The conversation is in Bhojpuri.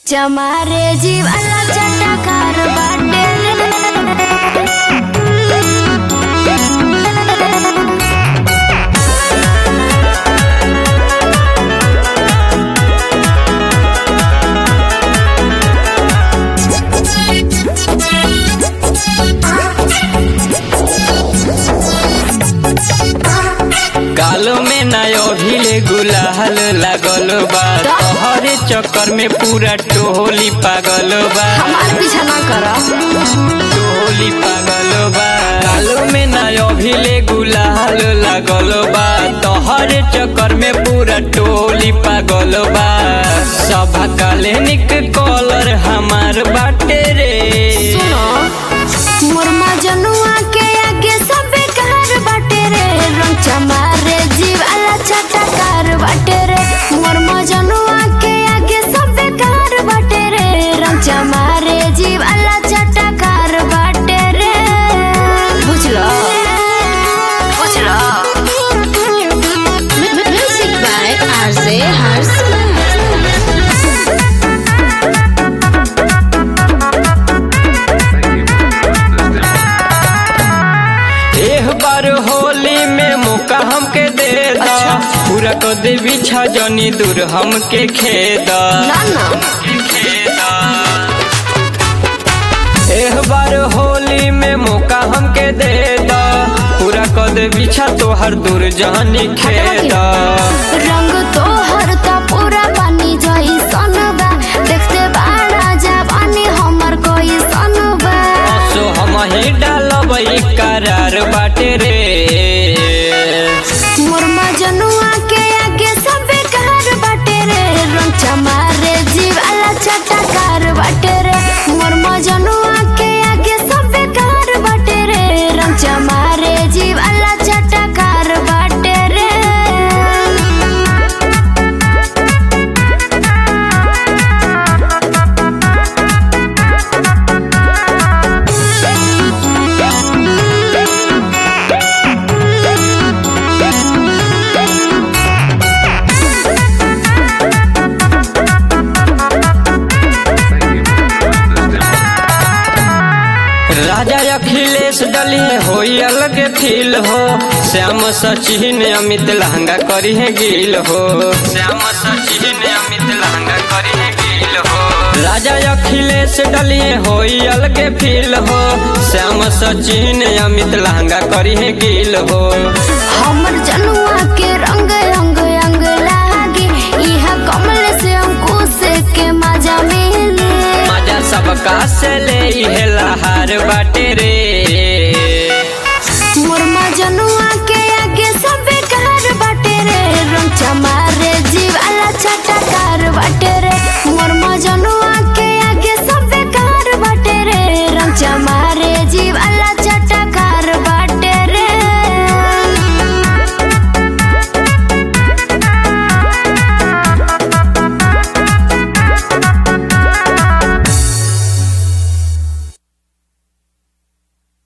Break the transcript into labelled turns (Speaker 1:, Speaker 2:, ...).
Speaker 1: चमारे जीवाला चटकार बाटे
Speaker 2: गालो में नयो भिले गुलाल लागल बा तोहरे चक्कर में पूरा टोली पागल बा
Speaker 1: हमार पीछा ना कर
Speaker 2: टोली पागल बा गालो में नयो भिले गुलाल लागल बा तोहरे चक्कर में पूरा टोली पागल बा सभा काले निक कॉलर हमार बाटे रे
Speaker 1: सुनो मोर मजनुआ के आगे सब बेकार बाटे रे रंग चमारे जीवाला चटकार बाटे रे मोर मजनुआ के आगे सब बेकार बाटे रे रंग चमारे जीवाला चटकार बाटे रे बुझलो बुझलो म्यूजिक बाय आरजे हर्ष
Speaker 2: एक बार होली में मौका हमके दे दा पूरा कर दे बिछा जनी दूर हमके खेदा
Speaker 1: ना ना
Speaker 2: एक बार होली में मौका हमके दे दा पूरा कर दे बिछा तोहर दूर जानी खेदा
Speaker 1: रंग तोहर त पूरा पानी जई सनबा देखते बाड़ा जवानी हमर कोई सनबा
Speaker 2: सो हम ही डालबई करार बाटे रे
Speaker 1: मोर मजनुआ के आगे सब बेकार बाटे रे रंग चमारे जीवाला चटकार बाटे रे मोर मजनुआ के आगे सब बेकार बाटे रे रंग चमारे जीवाला चटकार बाटे रे
Speaker 2: राजा अखिलेश डलिए होई अलग फील हो श्याम सचिन अमित लहंगा करी है गिल हो श्याम सचिन अमित लहंगा करी है गिल हो राजा अखिलेश डलिए होई अलग फील हो श्याम सचिन अमित लहंगा करी है गिल हो
Speaker 1: हमर जनुआ के रंग रंग अंग लागे इहा कमल से अंकुश के मजा मिले
Speaker 2: मजा सबका से ले इहे लहार बाटे रे